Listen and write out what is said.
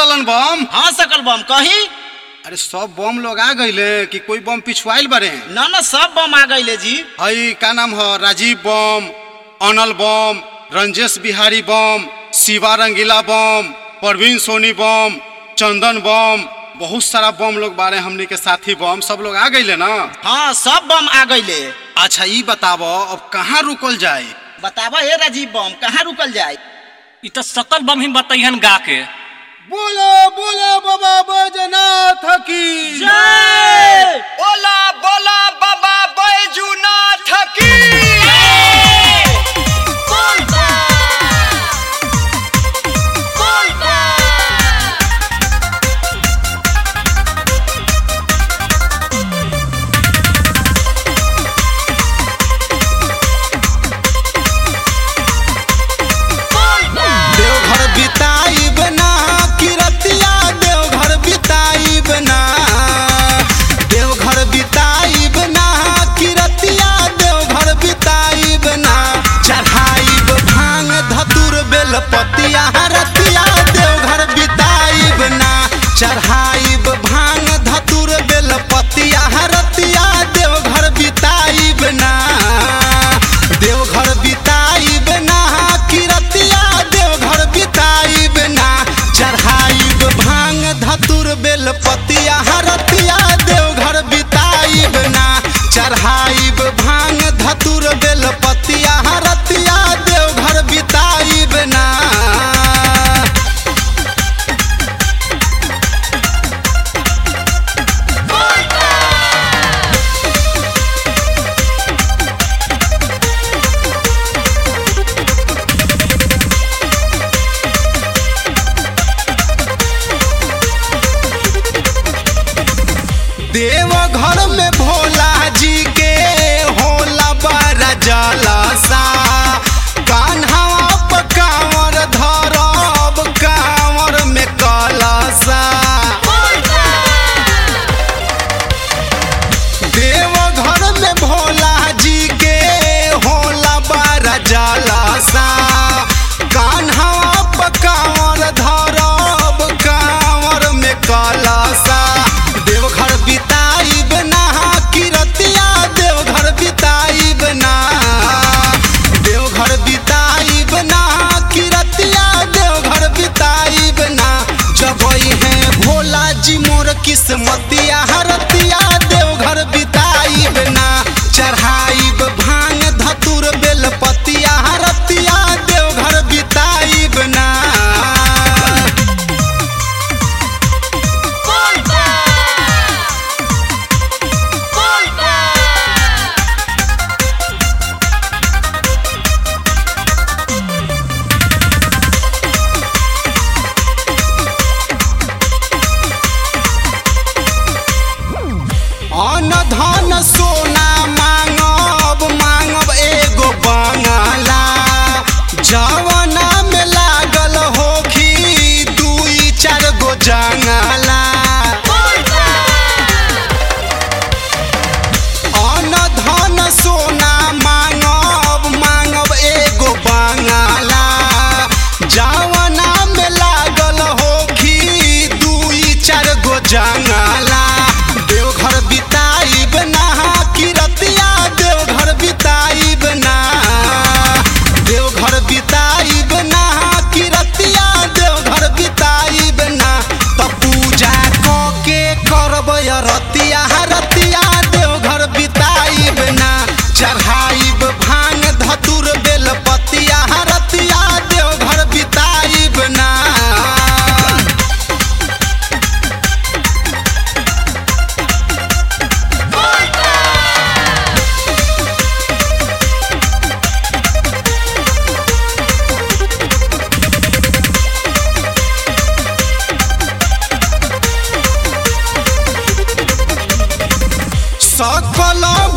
ललन बम हाँ सकल बम कही अरे सब बम लोग आ गईले कि कोई बम पिछुआइल बारे न न सब बम आ गईले जी हई का नाम है राजीव बम अनल बम रंजेश बिहारी बम शिवा रंगीला बम परवीन सोनी बम चंदन बम बहुत सारा बम लोग बारे हमनी के साथी बम सब लोग आ गईले ना हाँ सब बम आ गईले अच्छा ई बताबो अब कहाँ रुकल जाए बतावा हे राजीव बम कहाँ रुकल जाए इ तो सकल बम ही बताइहन गा के बोलो बोलो बाबा बैजनाथ की जय बोला बोला बाबा बैजूनाथ की देवघर बिताइब ना किरतिया देवघर बिताइब ना देवघर बिताइब ना किरतिया देवघर बिताइब ना चढ़ाइब भांग धतुर बेलपतिया रतिया देवघर बिताइब ना चढ़ाइब भांग धतुर बेलपतिया रतिया देवघर बिताइब ना देवघर बिताइब ना किरतिया देवघर बिताइब ना चढ़ाइब भांग धतुर बेलपतिया हरतिया देवघर बिताइब ना चढ़ाइब भांग धतुर बेलपतिया हरतिया देवघर बिताइब ना देवघर में भोला जी के होला बड़ा जलसा कान्हा पर कांवर धरब कांवर में कलसा देवघर में भोला जी के होला बड़ा जलसा कान्हा पर कांवर धरब कांवर में कलसा देवघर बिताइब ना किरतिया देवघर बिताइब ना देवघर बिताइब ना किरतिया देवघर बिताइब ना जबई है भोला जी मोर किस्मतिया हरतिया देवघर बिताइब ना चढ़ाइब भांग धतुर बेलपतिया हरतिया देवघर बिताइब ना अन धन सोना मांगब मांगब एगो बंगला जवना में लागल होखी दुई चार गो जंगला अन धन सोना मांगब मांगब एगो बंगला जवना में लागल होखी दुई चार गो जंगला देवघर बिताइब ना किरतिया देवघर बिताइब ना देवघर बिताइब ना किरतिया देवघर बिताइब ना त पूजा क के करब रतिया रतिया देवघर बिताइब ना चढ़ाइब भांग धतुर बेलपतिया रतिया देवघर बिताइब ना सकल